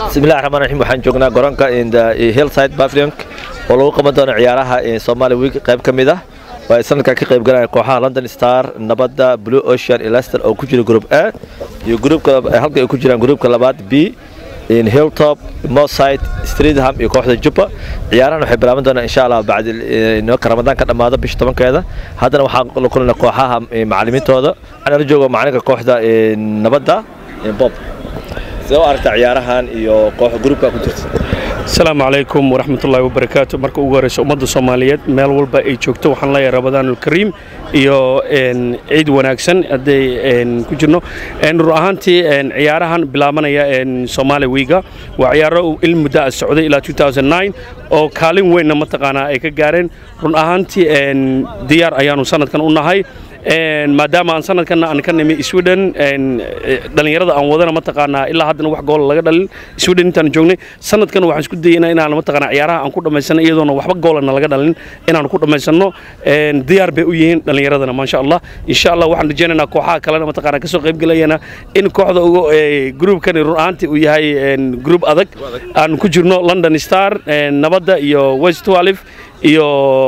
bismillahi raxmaan raxiim waxaan joognaa garoonka hillside pavilion oo lagu qaban doono ciyaaraha Somali Week qayb ka mid ah oo ay sanadkan ka qayb galayaan kooxaha London Star nabadda Blue Ocean iyo Leicester oo ku jira group A iyo groupka halka ay ku jiraan groupka labaad B in Hilltop, Mosside, Streatham iyo kooxda Juppa ciyaarahan waxay bilaaban doonaan insha Allah bacdi inoo Ramadaan ka dhamaado bisha 10keeda haddana waxaan la kulannaa kooxaha macallimiintooda waxaan la joogaa macalinka kooxda nabadda Bob sidee u aragtaa ciyaarahan iyo koox gruupka ku jirta asalaamu calaykum waraxmatullaahi wabarakaatu marka ugu horeysa ummadda soomaaliyeed meel walba ay joogto waxaan leeyahay ramadaanulkariim iyo ciid wanaagsan hadday ku jirno run ahaantii ciyaarahan bilaabanaya soomaali wiiga waa ciyaaro il muddo a socday ilaa oo kaalin weynna mataqaanaa ay ka gaareen run ahaantii diyaar ayaanu sanadkan u nahay maadaama aan sanadkan aan ka nimi sweden dhallinyarada aan wadana mataqaanaa ilaa haddana wax goola laga dhalin sweden intaan joognay sanadkan waxaan isku dayaynaa inaan mataqaanaa ciyaaraha aan ku dhammaysano iyadoona waxba goolana laga dhalin inaan ku dhammaysano diyaar bay u yihiin dhallinyaradana maasha allah insha allah waxaan rajaynaynaa kooxaha kalena mataqaanaa kasoo qayb gelayana in kooxda ugu groupkani run ahaantii uu yahay group adag aan ku jirno london star nabadda iyo west walif iyo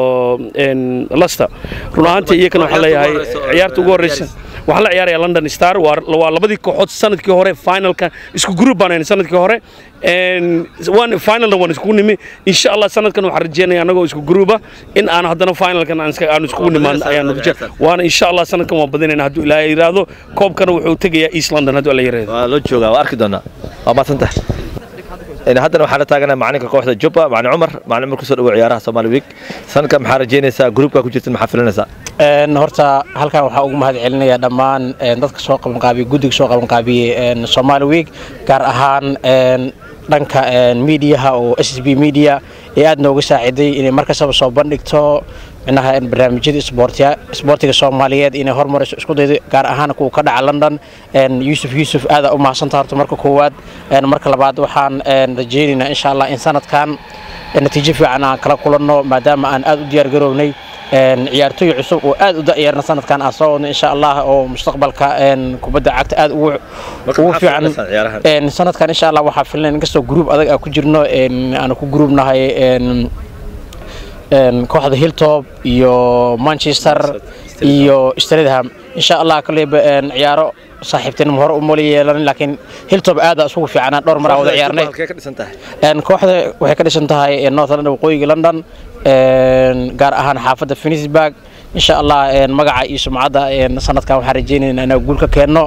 lester run ahaantii iyakana waxaan leeyahay ciyaarta ugu horeysa waxaan la ciyaaraya london star waa labadii kooxood sanadkii hore finalka isku group baan sanadkii hore finalna waan iskugu nimi insha allah sanadkan waxaan rajeynaya anagoo isku gruuba in aan haddana finalkan aan iskugu nimaan ayaan waana insha allah sanadkan waan badinayna hadduu ilaahay yiraahdo koobkana wuxuu tegayaa east london hadduu alla yiraahdo waa loo joogaa waa arki doonaa waa maadsantahay haddana waxaan la taaganahay macalinka kooxda Jubba macalin Umar macalin Umar kusoo dhawo ciyaaraha Somali Week sanadkan maxaa rajeynaysaa groupka ku jirta maxaa filanaysaa een horta halkan waxaa ugu mahad celinayaa dhammaan dadka soo qaban qaabiyay guddiga soo qaban qaabiyay Somali Week gaar ahaan dhanka miidiyaha oo SSB Media ee aad nooga saaciday inay markastaba soo bandhigto minaha barnaamijyada isboortiga isboortiga Soomaaliyeed inay horumariso isku daydo gaar ahaan kuwa ka dhaca London Yusuf Yusuf aad u mahadsantahay horta marka koowaad marka labaad waxaan rajeynaynaa insha Allah in sanadkan natiijo fiican aan kala kulanno maadaama aan aad u diyaar garownay ciyaartooy cusub oo aad u da'yarna sanadkan aan soo wadno insha Allah oo mustaqbalka kubadda cagta aad ugu ugu fiican sanadkan insha Allah waxaa filan inkastoo group adag aan ku jirno aan ku groupnahay kooxda Hilltop iyo Manchester iyo Streatham insha Allah kaleba ciyaaro saaxiibtinimo hore u mali yeelan laakiin Hilltop aad isugu fiicnaa dhowr mar wada ciyaarnay kooxda waxay ka dhisan tahay North London waqooyiga London gaar ahaan xaafadda Finisburg insha Allah magaca iyo sumcadda sanadkan waxaan rajeynaynaa inaan guul ka keenno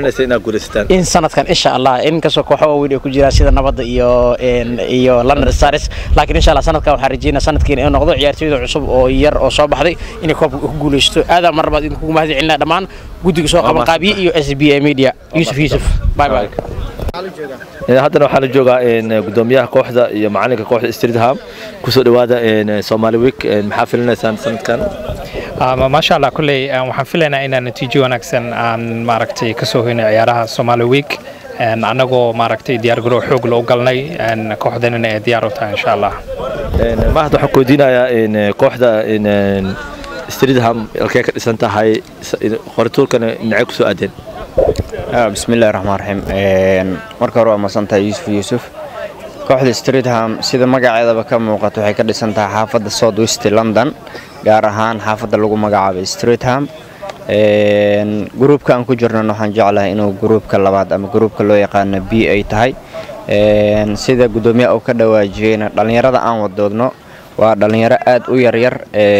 in sanadkan insha Allah in kasoo kooxo waaweyn ay ku jiraan sida nabadda iyo iyo London Stars laakiin insha Allah sanadkan waxaan rajeynaa sanadkiina inuu noqdo ciyaartooyda cusub oo yar oo soo baxday inay koobka ku guuleysto aad mar baad idinku mahad celinaa dhammaan guddiga soo qaban qaabiye iyo SBA Media Yusuf Yusuf bye bye haddana waxaa la joogaa gudoomiyaha kooxda iyo macalinka kooxda Streatham kusoo dhawaada Somali Week maxaa filanaysaan sanadkan maasha allah kulley waxaan filaynaa inaan natiijo wanaagsan aan maaragtay ka soo hoynay ciyaaraha Somali Week annagoo maaragtay diyaargarow xoog loo galnay kooxdanina ay diyaar u tahay insha allah mahad waxaan ku weydiinayaa kooxda Streatham halkee ka dhisan tahay qorituurkana dhinacay kusoo aadeen bismillahi raxmaan raxiim marka hore waa masantahay yuusuf yuusuf kooxda streetham sida magaceedaba ka muuqato waxay ka dhisan tahay xaafadda south west london gaar ahaan xaafadda lagu magacaabay streetham gruubka aan ku jirnan waxaan jeclahay inuu gruubka labaad ama gruubka loo yaqaano b ay tahay sida guddoomiyaha uu ka dhawaajiyeyna dhallinyarada aan wadoodno waa dhallinyaro aad u yaryar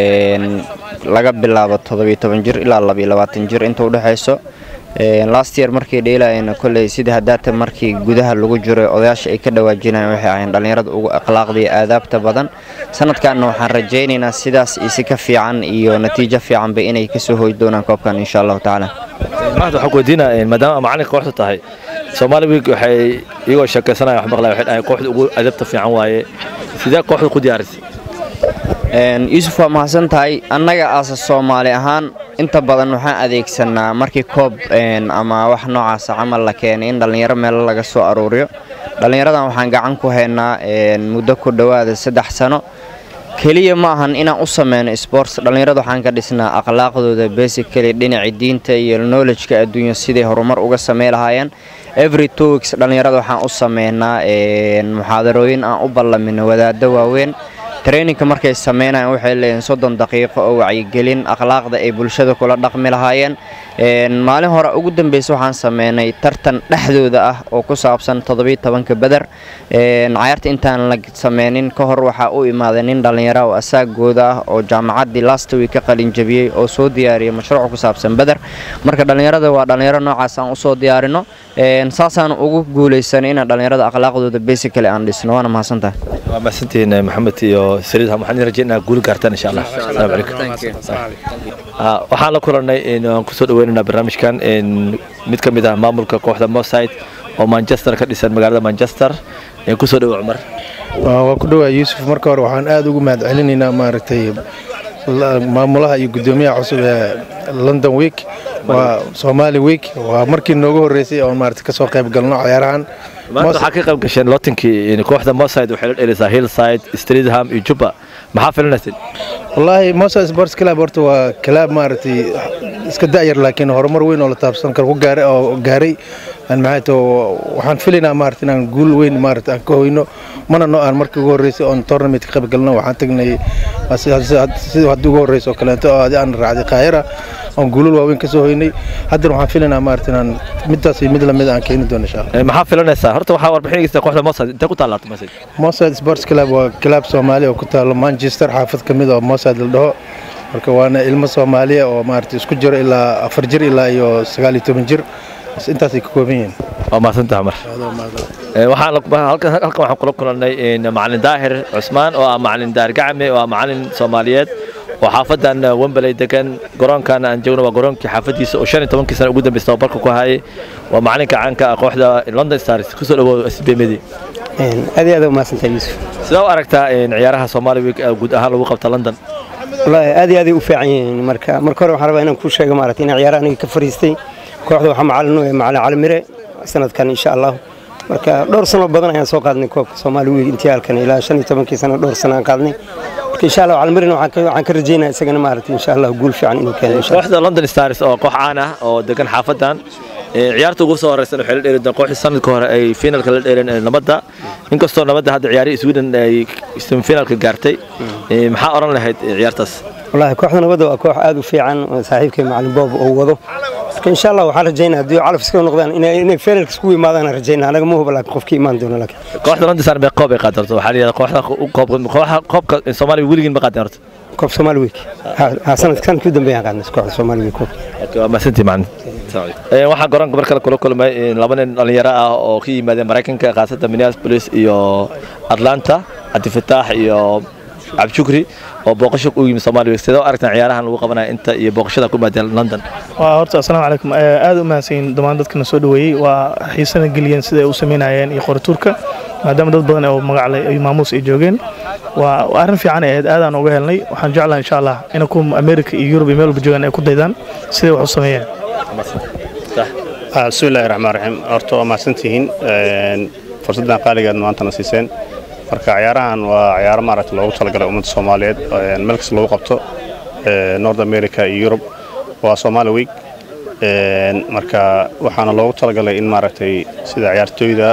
laga bilaabo toddobiyo toban jir ilaa labiyo labaatan jir inta udhexayso last year markii dheelayeen kolley sida hadaata markii gudaha lagu jiro odayaasha ay ka dhawaajinayeen waxay ahayn dhallinyarada ugu akhlaaqda iyo aadaabta badan sanadkanna waxaan rajaynaynaa sidaas isi ka fiican iyo natiijo fiicanba inay kasoo hoy doonaan koobkan insha allahu tacaala mahad waxaan ku weydiinaa maadaama macalinka kooxda tahay Somali Week waxay iyagoo sheekaysanaya wax maqlay waxay dhahay kooxda ugu adabta fiican waaye sidee kooxda ku diyaarisay yuusuf waa mahadsan tahay annaga aasa soomaali ahaan inta badan waxaan adeegsanaa markii koob ama wax noocaasa camal la keenay in dhallinyaro meelo laga soo aruuriyo dhallinyaradan waxaan gacan ku haynaa muddo ku dhowaada saddex sano keliya ma ahan inaan u sameyno sports dhallinyarada waxaan ka dhisnaa akhlaaqdooda basically dhinaca diinta iyo knowledgeka adduunya siday horumar uga samey lahaayeen every two weeks dhallinyarada waxaan u sameynaa muxaadarooyin aan u ballamino wadaaddo waaweyn traininka markay sameynayaan waxay leeyihiin soddon daqiiqo oo wacyigelin akhlaaqda ay bulshada kula dhaqmi lahaayeen maalin hore ugu dambeysa waxaan sameynay tartan dhexdooda ah oo ku saabsan toddobiyo tobanka beder cayaarta intaan la sameynin ka hor waxaa u imaaday nin dhallinyara oo asaagooda ah oo jaamacaddii last week ka qalinjabiyey oo soo diyaariyay mashruuc ku saabsan beder marka dhallinyarada waa dhallinyaro noocaas aan usoo diyaarino saasaan ugu guulaysanay inaan dhallinyarada akhlaaqdooda basically aan dhisno waana mahadsantahay waa mahadsantihiin maxamed iyo saliid waxaan idin rajeynaa guuli gaartaan insha allah asalaamu calaykum waxaan la kulannay aan kusoo dhaweynaynaa barnaamijkan mid ka mid ah maamulka kooxda moside oo manchester ka dhisan magaalada manchester kusoo dhawo cumar waa ku dhawaa yuusuf marka hore waxaan aad ugu mahad celinaynaa maaragtay maamulaha iyo guddoomiyaha cusub ee london week waa somali week waa markii noogu horreysay oon maaragtay kasoo qayb galno ciyaarahan maanta waxaa ka qayb gasheen lootinkii kooxda moside waxay la dhelisaa hillside streetham iyo jubba maxaa filanayseen wallaahi moside sports club horta waa club maaragtay iska da'yar laakiin horumar weyn oo la taabsan karo ku gaaray oo gaaray maxay waxaan filaynaa maaragtay inaan guul weyn maaragtay aan ka hoyno mana noo aan markii ugu horreysay oon tournament ka qayb galno waxaan tagnay sidii haddii ugu horreysay oo kaleeto oo adi aan raacday qaahira oon guulul waaweyn ka soo hoynay haddana waxaan filaynaa maaragtay inaan midaas iyo mid lamid aan keeni doono insha allah maxaa filanaysaa horta waxaa warbixinaysa kooxda moside intee ku taallaato moside moside sports club waa club soomaali oo ku taalo manchester xaafad ka mid oo moside la dhaho marka waana ilmo soomaaliya oo maaragtay isku jiro ilaa afar jir ilaa iyo sagaal iyo toban jir intaasay ka kooban yihiin waa mahadsantaha mar halkan waxaan kula kulannay macalin daahir cusmaan oo ah macalin daahir gacme oo ah macalin soomaaliyeed oo xaafadan wembley degan garoonkan aan joogno waa garoonkii xaafadiisa oo shan iyo tobankii sana ugu dambeysay tababarka ku hayay waa macalinka caanka ah kooxda london stars kusoo dhawow sbmedi aad iyo aad umahadsantahay yuusuf sidee u aragtaa ciyaaraha somali week guud ahaan lagu qabta london wallaahi aad iyo aaday u fiican yihiin marka marka hore waxaan rabaa inaan kuu sheego maaragtay inaan ciyaaraha aniga ka fariistay kooxda waxaa macalin u macalin calimire sanadkan insha allah marka dhowr sano badan ayaan soo qaadnay koobka soomaali week intihaalkan ilaa shan iyo tobankii sano dhowr sano aan qaadnay marka insha allah calimirina waxaan ka rajeynaya isagana maaragtay insha allah guul fiican inuu keeno insha kooxda london stars oo koox caan ah oo degan xaafadan ciyaarta ugu soo horeysan waxay la dheeleen kooxdii sanadka hore ay finalka la dheeleen nabadda inkastoo nabadda hadda ciyaarihii sweden ay semifinalka gaartay maxaa oran lahayd ciyaartaas wallaahi kooxda nabadda waa koox aad u fiican saaxiibkay macalin boob oo wado marka insha allah waxaan rajeynaa haddii calaf iska noqdaan inay finalka isku yimaadaan aan rajeynaa anaga ma huba laakiin qofkii imaan doono laakiin kooxda london stars mee qoob ay qaadan horta waxaa la yidhahdaa kooxda kooxda koobka soomaaliya weligiin ma qaadeen horta koob soomaali week ha sanadka sanadkii u dambeeyaan qaadnay kooxda soomaali week koob waa mahadsantii macalin waxaa garoonka mar kale kula kulmay laba nin dhallinyaro ah oo ka yimaadeen maraykanka khaasatan minneapolis iyo atlanta cabdifataax iyo cabdishukri oo booqasho u yimid soomaaliya sidee u aragtaan ciyaarahan lagu qabanaya inta iyo booqashada ku maadeen london waa horta assalaamu calaykum aad u mahadsanyiin dhammaan dadkana soo dhoweeyey waa xiisana geliyeen sida ay u samaynayeen iyo qoratuurka maadaama dad badan oo magacle ay maamuus ay joogeen waa arrin fiican ay ahayd aadaan uga helnay waxaan jeclahay insha allah in ku america iyo yurub iyo meel walba joogaan ay ku daydaan siday wax u sameeyeen bismillahi raxmaan raxiim horta waa mahadsantihiin fursaddan qaaligeed maantana siiseen marka ciyaarahan waa ciyaaro maaragta loogu talagalay ummadda soomaaliyeed meel kasta lagu qabto north america iyo yurub waa somaali week marka waxaana loogu talagalay in maaragtay sida ciyaartooyda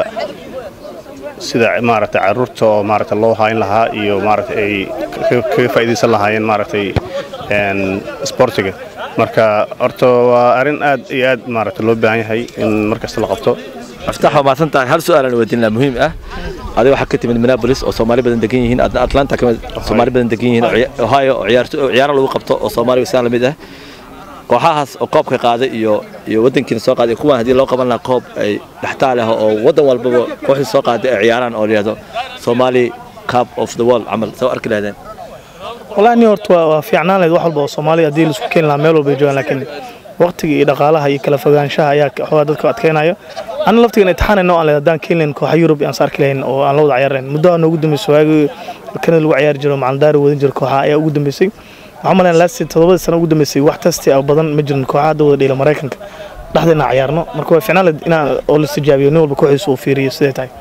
sida maaragtay caruurta oo maaragta loo hayn lahaa iyo maaragta ay kaga faa'iidaysan lahaayeen maaragtay sportiga marka horta waa arrin aad iyo aad maaragta loo baahan yahay in mar kasta la qabto aftax waa mahadsan tahay hal su-aalan weydiin lahaa muhiim ah adiga waxaa ka timid minneapolis oo soomaali badan degan yihiin atlanta kamid soomaali badan degan yihiin ohio oo ciyaaro lagu qabto oo soomaaliya sidaa lamid ah kooxahaas oo koobka qaaday iyo iyo wadankiina soo qaaday kuwan haddii loo qaban lahaa koob ay dhextaal ah oo wadan walbaba kooxdii soo qaaday ay ciyaaraan oo layihahdo somali cup of the world camal soo arki lahaydeen wallahi ni horta waa fiicnaan lahayd wax walba oo soomaaliya haddii laisku keeni lahaa meel walba ay joogaan laakiin waqtiga iyo dhaqaalaha iyo kala fogaanshaha ayaa xoogaa dadka adkeynayo ana laftigan imtixaanayno aan leedahay haddaan keeni lahayn kooxa yurub aan saarki lahayn oo aan la wada ciyaar lahayn muddo noogu dambeysay waagii kanada lagu ciyaari jiro macalindaari wadan jiro kooxa ayaa ugu dambeysay waxaan malayn laasti todobadii sano ugu dambeysay wax tasti ah badan ma jirin kooxa hadda wada dhiila maraykanka dhexda inaan ciyaarno marka waa fiicnaan lahayd inaan oo la istijaabiyo nin walba kooxiisa uu fiiriyo siday tahay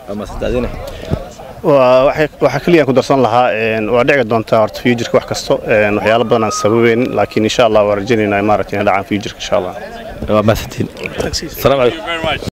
waxaa keliya ku darsan lahaa waa dhici doontaa horta futureka wax kasto waxyaalo badan aan sababeyn laakiin insha allah waa rajaynaynaa maaragtay inay dhacaan futureka insha allah waa mahadsantiin asalaamu calaykum